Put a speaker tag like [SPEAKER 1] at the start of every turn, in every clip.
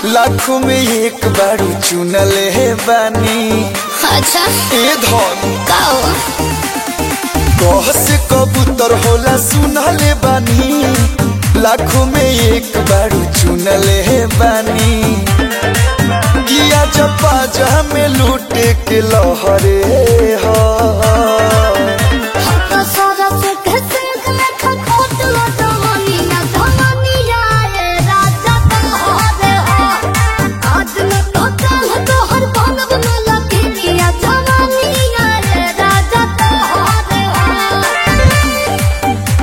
[SPEAKER 1] लाखों में एक बारू चुनले बानी
[SPEAKER 2] अच्छा
[SPEAKER 1] ए धन
[SPEAKER 2] का हो
[SPEAKER 1] कह से कबूतर होला सुनले बानी लाखों में एक बारू चुनले बानी किया जपा जहा में लूटे के लहरे हा
[SPEAKER 2] तो सारा सुख सिंह में खखोट लो जवानी ना जवानी आए राजा तुम्हारे हो आज न तो चाह तो हर बनब न लगी या जवानी आए राजा तुम्हारे हो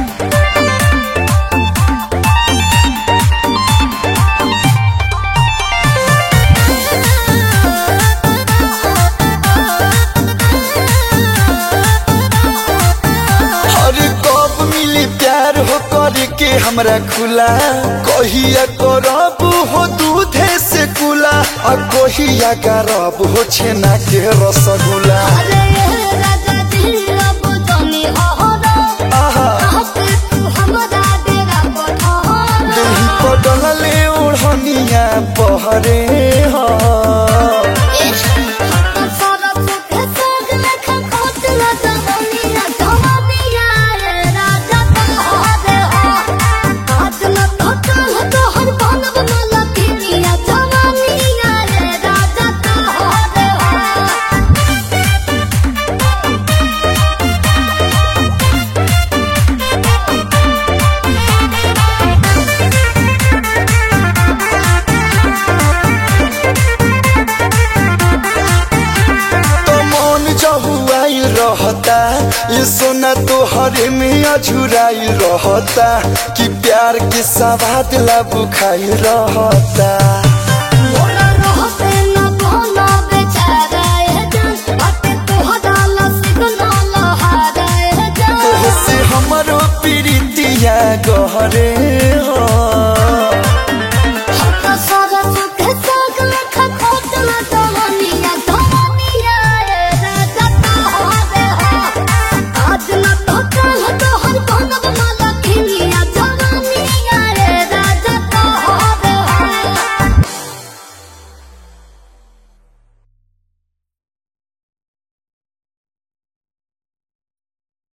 [SPEAKER 1] अरे कब मिली प्यार हो करके हमरा खुला कहिया करब हो दूधे से कुला आ कहिया करब हो छेना के रसगुल्ला
[SPEAKER 2] अरे राजा जी अब जानी अहरा
[SPEAKER 1] आहा
[SPEAKER 2] आके तू हमरा डेरा पठारा
[SPEAKER 1] देही पडलले ओढ़निया पहरे हा
[SPEAKER 2] सारा सुख सोग लेखा खोट ला जवानी ना जवानी आए राजा तुम्हारे हो आज न तो चाह तो हर बनब न लगी या जवानी आए राजा तुम्हारे हो
[SPEAKER 1] तो मन जहुआई रहता ये सोना तो हरे में अझुराई रहता कि प्यार के सवाद ला बुखाई रहता